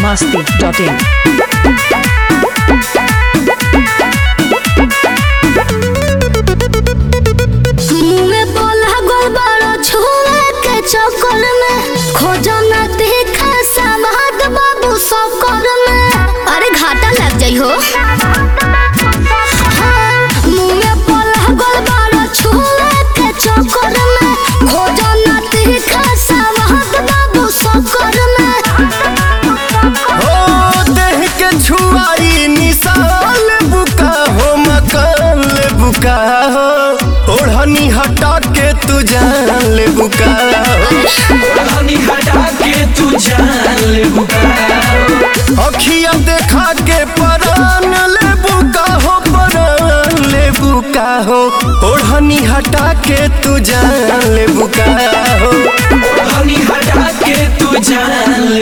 masti.in. मुँहे बोला गोलबारो छुए के चक्कर में खोजो न देखा समाद बाबू सककर में अरे घाटा लग जाइ हो हाँ, मुँहे बोला गोलबारो छुए के चक्कर में खोजो न देखा समाद बाबू सककर में हो देह के छुआई निशाल बुका हो मकान ले बुका हो ओढ़नी हटा के तू जान ले बुका हो हनी हटा के तू जान ले अखिया देखा के परान ले बुका हो परान ले बुका हो ओढ़नी हटा के तू जान ले बुका हो हनी हटा के तू जान ले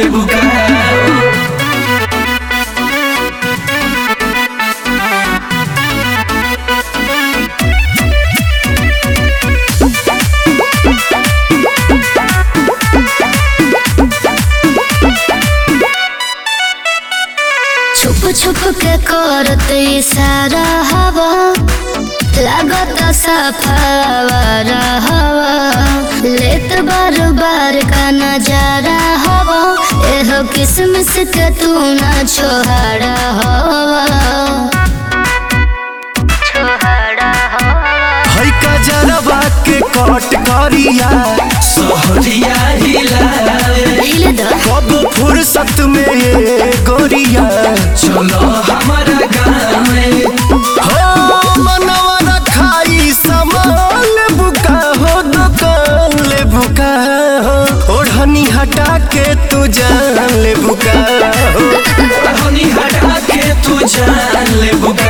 छुप छुप के करत इशारा हवा लागत सफावर हवा लेत बार बार का नजारा हवा एहो किसमिस के तू ना छोहाड़ा हवा छोहाड़ा हवा है का जरबा के कट करिया सहरिया हिला हिले द कब फुर्सत में ये गोरिया चलो हमारा गाँव में हो मनवा रखाई सामान बुका हो दुकान ले बुका हो ओढ़नी हटा के तू जान ले बुका हो हनी हटा के तू जान ले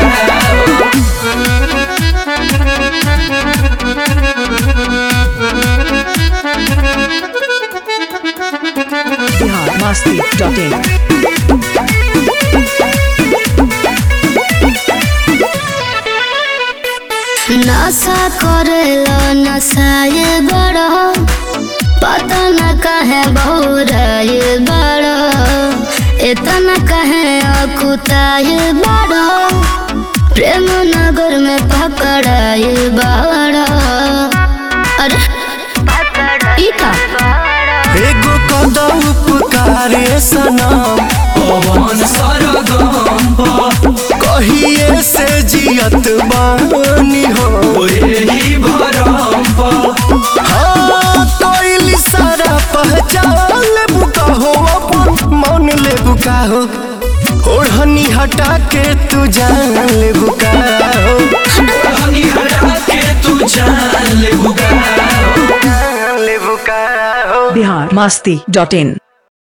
Bihar masti.in. नशा करेलो नशाए बड़ो पता न कहे बहुराए बड़ो इतना कहे अकुताए बड़ो प्रेम नगर में पकड़ाए बड़ो अरे ई का एगो कदा उपकारे सनम पवन सरगम कहिए से जियत बानी हो यही भरम हाँ कोई सारा पहचान ले बुका हो अपन मन ले बुका हो ओढ़नी हटा के तू जान ले बुका हो हनी हटा के तू जान ले जान ले बुका हो Bihar masti.in.